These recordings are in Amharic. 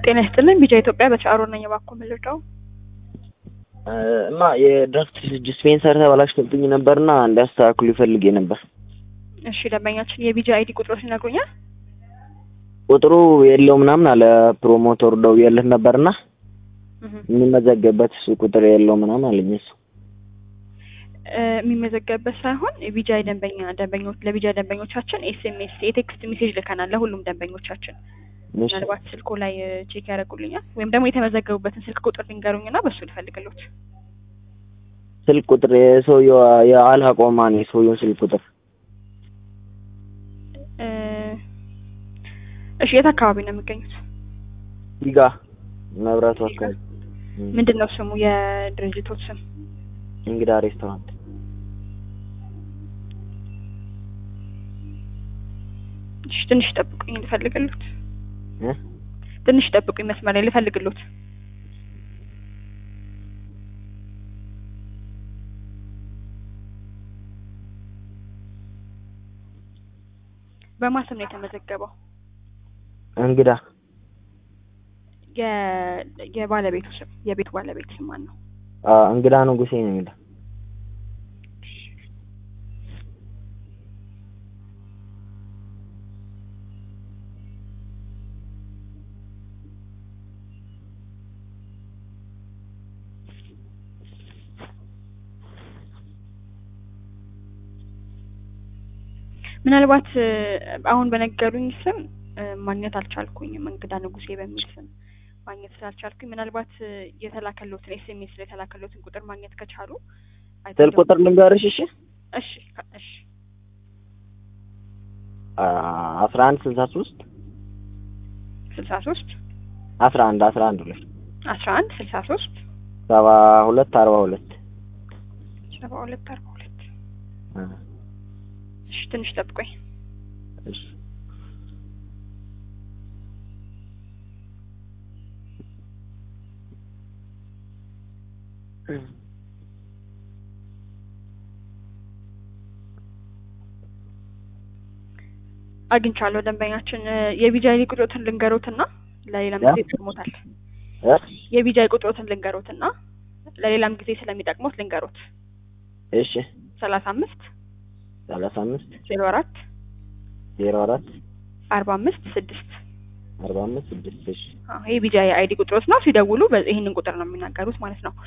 ጤና ይስጥልን ቢጃ ኢትዮጵያ በቻሮ ነኝ። እባክዎ ምልርዳው? እማ የድራፍት ዲስፔንሰር ተበላሽቶብኝ ነበርና እንዲያስተካክሉ ይፈልጌ ነበር። እሺ ደንበኛችን የቢጃ አይዲ ቁጥሮች ይነግሩኛል? ቁጥሩ የለው ምናምን አለ ፕሮሞተሩ ደውዬለት ነበርና የሚመዘገብበት እሱ ቁጥር የለው ምናምን አለኝ እሱ የሚመዘገብበት ሳይሆን ቢጃ ደንበኛ ደንበኞች ለቢጃ ደንበኞቻችን ኤስኤምኤስ የቴክስት ሜሴጅ ልከናል ለሁሉም ደንበኞቻችን። ምናልባት ስልኮ ላይ ቼክ ያደርጉልኛል ወይም ደግሞ የተመዘገቡበትን ስልክ ቁጥር ሊንገሩኝና በሱ ልፈልግሎት። ስልክ ቁጥር የሰውየው የአልሀቆማ ነው የሰውየውን ስልክ ቁጥር እሺ የት አካባቢ ነው የሚገኙት? ዲጋ መብራቱ አካባቢ። ምንድን ነው ስሙ የድርጅቶት ስም? እንግዳ ሬስቶራንት። እሺ ትንሽ ጠብቁኝ ልፈልግሎት። ትንሽ ጠብቁኝ መስመር ላይ ልፈልግሎት። በማን ስም ነው የተመዘገበው? እንግዳ የባለቤቱ ስም የቤቱ ባለቤት ስም ማን ነው? እንግዳ ንጉሴ ነው የሚለው። ምናልባት አሁን በነገሩኝ ስም ማግኘት አልቻልኩኝም። እንግዳ ንጉሴ በሚል ስም ማግኘት ስላልቻልኩኝ ምናልባት የተላከሎትን ኤስኤምኤስ ላይ የተላከሎትን ቁጥር ማግኘት ከቻሉ ስልክ ቁጥር ልንገርሽ? እሺ እሺ እሺ አስራ አንድ ስልሳ ሶስት ስልሳ ሶስት አስራ አንድ አስራ አንድ ሁለት አስራ አንድ ስልሳ ሶስት ሰባ ሁለት አርባ ሁለት ሰባ ሁለት አርባ ሁለት እሺ ትንሽ ጠብቆኝ እሺ አግኝቻለሁ። ደንበኛችን የቢጃይ ቁጥሮትን ልንገሮትና ለሌላም ጊዜ ይጠቅሞታል። የቢጃይ ቁጥሮትን ልንገሮትና ለሌላም ጊዜ ስለሚጠቅሙት ልንገሮት። እሺ ሰላሳ አምስት ሰላሳ አምስት ዜሮ አራት ዜሮ አራት አርባ አምስት ስድስት አርባ አምስት ስድስት እሺ ይሄ ቢጃይ አይዲ ቁጥሮት ነው። ሲደውሉ ይህንን ቁጥር ነው የሚናገሩት ማለት ነው።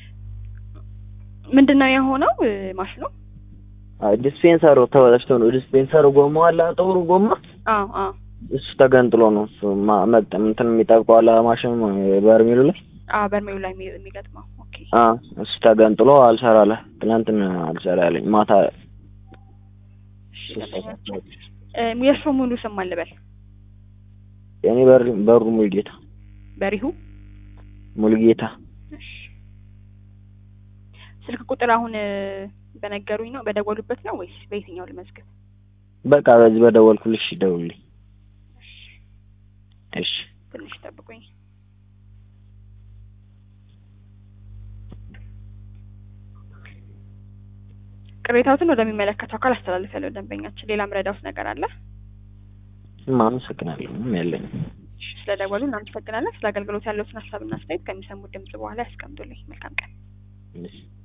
ምንድን ነው የሆነው ማሽኑ? ዲስፔንሰሩ ተበላሽቶ ነው። ዲስፔንሰሩ ጎማ አለ ጥቁሩ ጎማ አዎ አዎ እሱ ተገንጥሎ ነው እሱ መቅጠም እንትን የሚጠብቀው አለ ማሽኑ በርሜሉ ላይ አዎ በርሜሉ ላይ የሚገጥመው ኦኬ አዎ እሱ ተገንጥሎ አልሰራ አለ ትናንትና አልሰራ ያለኝ ማታ የእርሶ ሙሉ ስም ማን ልበል? የኔ በሩ ሙሉጌታ በሪሁ ሙሉጌታ ስልክ ቁጥር አሁን በነገሩኝ ነው በደወሉበት ነው ወይስ በየትኛው ልመዝገብ? በቃ በዚህ በደወልኩልሽ ደውልኝ። እሺ ትንሽ ጠብቁኝ። ቅሬታዎትን ወደሚመለከተው አካል አስተላልፋለሁ። ደንበኛችን ሌላ ምረዳውት ነገር አለ? አመሰግናለሁ። ምንም የለኝም። ስለደወሉ እናመሰግናለን። ስለ አገልግሎት ያለዎትን ሀሳብና አስተያየት ከሚሰሙት ድምጽ በኋላ ያስቀምጡልኝ። መልካም ቀን።